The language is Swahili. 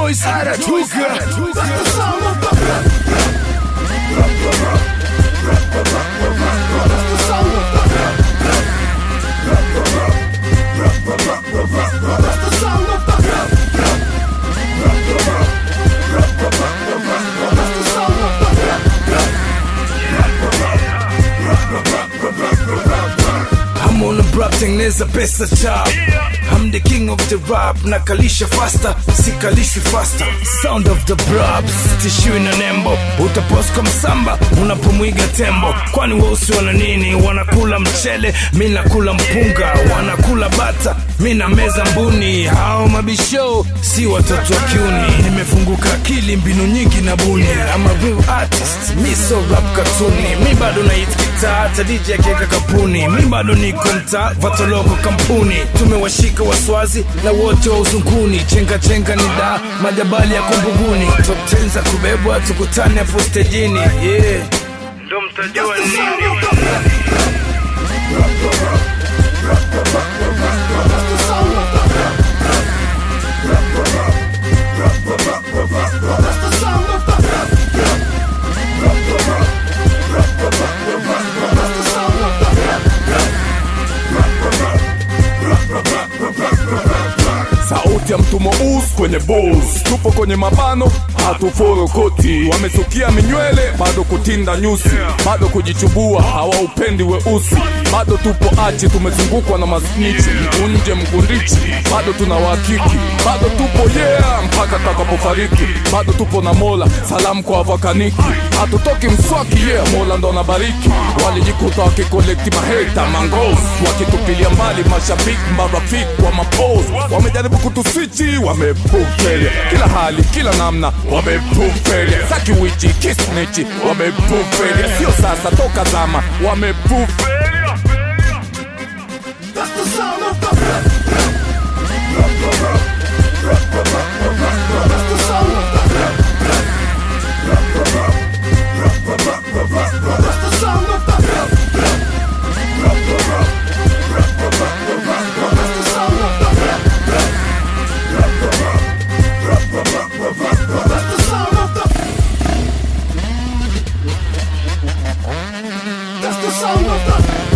noise anatuka I'm on a rap tengeneza pesa chap I'm the king of the rap nakalisha faster sikalishwi faster sound of the brabs tishiwi na nembo utaposka msamba unapomwiga tembo kwani weusi wana nini wanakula mchele mi nakula mpunga wanakula bata mi na meza mbuni hao mabisho si watoto wa kiuni nimefunguka akili mbinu nyingi na buni I'm a real artist mi so rap katuni mi bado naiti gitaa hata DJ akiweka kapuni mi bado niko mtaa vatoloko kampuni tumewashika waswazi na wote wa uzunguni chenga chenga ni da majabali ya kumbuguni top 10 za kubebwa tukutane hapo stejini yeah. ndo mtajua nini sauti ya mtu mweusi kwenye bos tupo kwenye mabano hatufurukoti wamesukia minywele bado kutinda nyusi bado kujichubua hawaupendi weusi bado tupo achi tumezungukwa na masnichi mkunje mkundichi bado tuna wakiki bado tupo yeah mpaka takapofariki bado tupo na mola salamu kwa vakaniki hatutoki mswaki yeah mola ndo nabariki walijikuta wakikolekti maheta mangos wakitupilia mbali mashabiki marafiki wa mapos wamejaribu kutuswichi wamepufeli kila hali kila namna wamepufeli sakiwichi kisnichi wamepufeli sio sasa toka zama wamepufeli That's the sound of the